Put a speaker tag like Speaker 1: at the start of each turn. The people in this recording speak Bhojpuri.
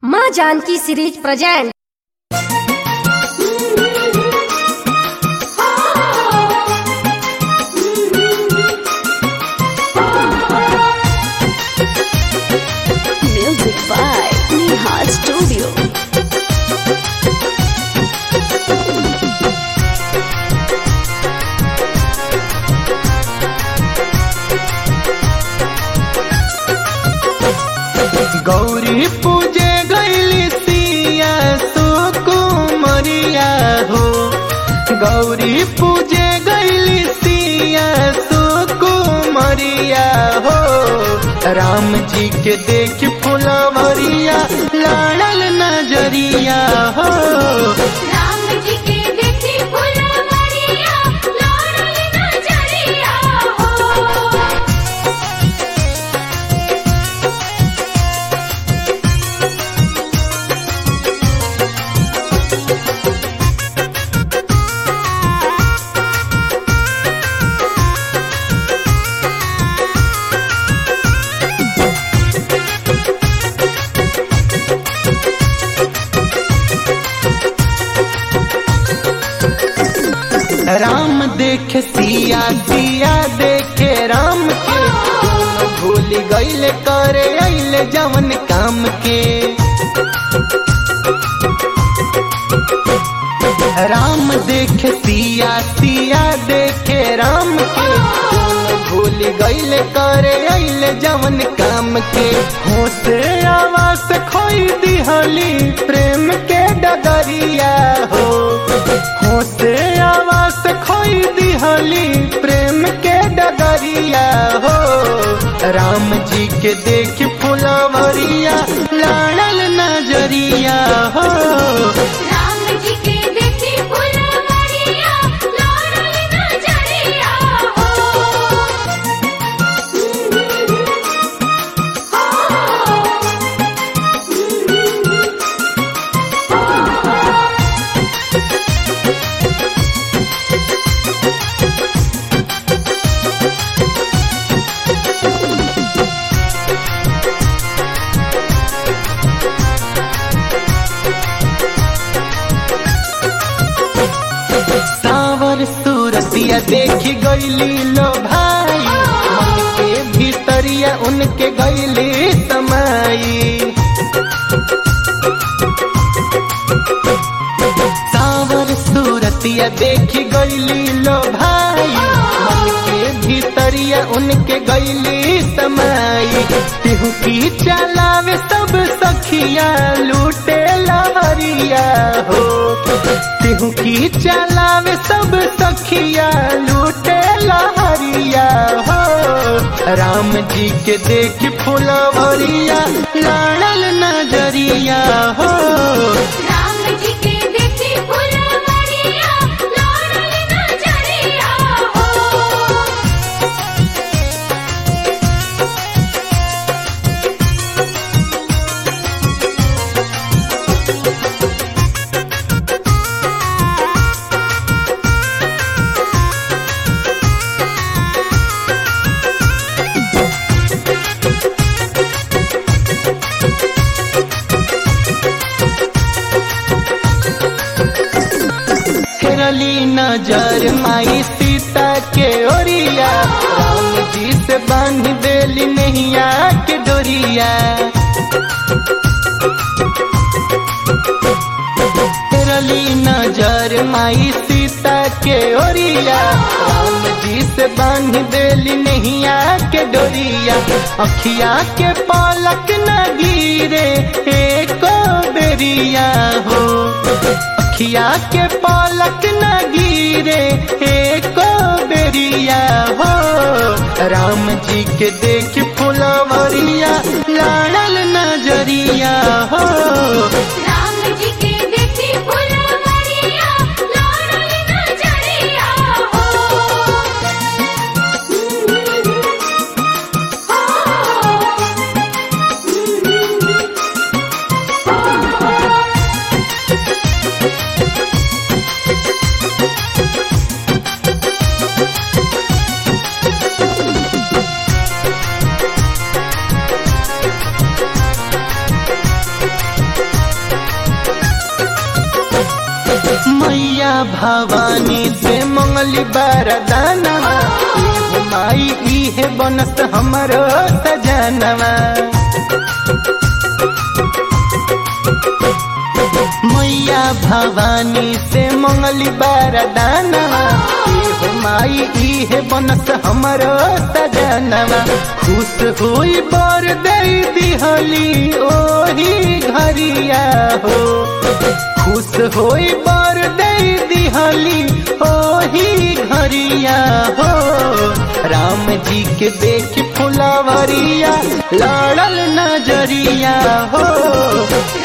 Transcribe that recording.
Speaker 1: माँ Janki series present
Speaker 2: Music by Neha Studio.
Speaker 3: Gauri पूजे गैली सिया सुकुमरिया हो गौरी पूजे गैली सिया सुकुमरिया हो राम जी के देख फुलवरिया लाड़ल नजरिया हो
Speaker 4: राम जी के देखी फुलवरिया लाडल नजरिया हो
Speaker 3: राम देख सिया सिया देखे राम के दोनों भूल गईले करे अइले जवन काम के राम देख सिया सिया देखे राम के दोनों भूल गईले करे अइले जवन काम के होश आवास खोई दिहली प्रेम के डगरिया हो होश आवास खोई दिहली प्रेम के डगरिया हो राम जी के देख फुलवरिया लाड़ल नजरिया हो
Speaker 4: राम जी के देखी फुलवरिया लाडल नजरिया
Speaker 3: सावर सूरतिया देखी गईली लो भाई मन के भीतरिया उनके गईली समाई सावर सूरतिया देखी गईली लो भाई मन के भीतरिया उनके गईली समाई तिहु की चलावे सब सखिया लूटे लहरिया हो तिहु की चलावे सब सखिया लूटे लहरिया हो राम जी के देख फुलवरिया लाड़ल नजरिया हो
Speaker 4: राम जी के देखी फुलवरिया लाडल नजरिया हो
Speaker 3: फेरली नजर माई सीता के ओरिया राम जी से बांध देली नैया के डोरिया फेरली नजर माई सीता के ओरिया राम जी से बांध देली नैया के डोरिया अखिया के पालक न गिरे एको बेरिया हो अखिया के पालक न गिरे एको बेरिया हो राम जी के देख फुलवरिया लाड़ल नजरिया हो
Speaker 4: राम जी के देखी फुलवरिया लाडल नजरिया हो
Speaker 3: राम भवानी से मंगली बरदाना एहो माई इहे बनस हमरो सजनवा मैया भवानी से मंगली बरदाना एहो माई इहे बनस हमरो सजनवा खुश हुई बर दे दिहली ओही घरिया हो खुश होई बर दे दिहली ओही घरिया हो राम जी के देख फुलवरिया लड़ल नजरिया हो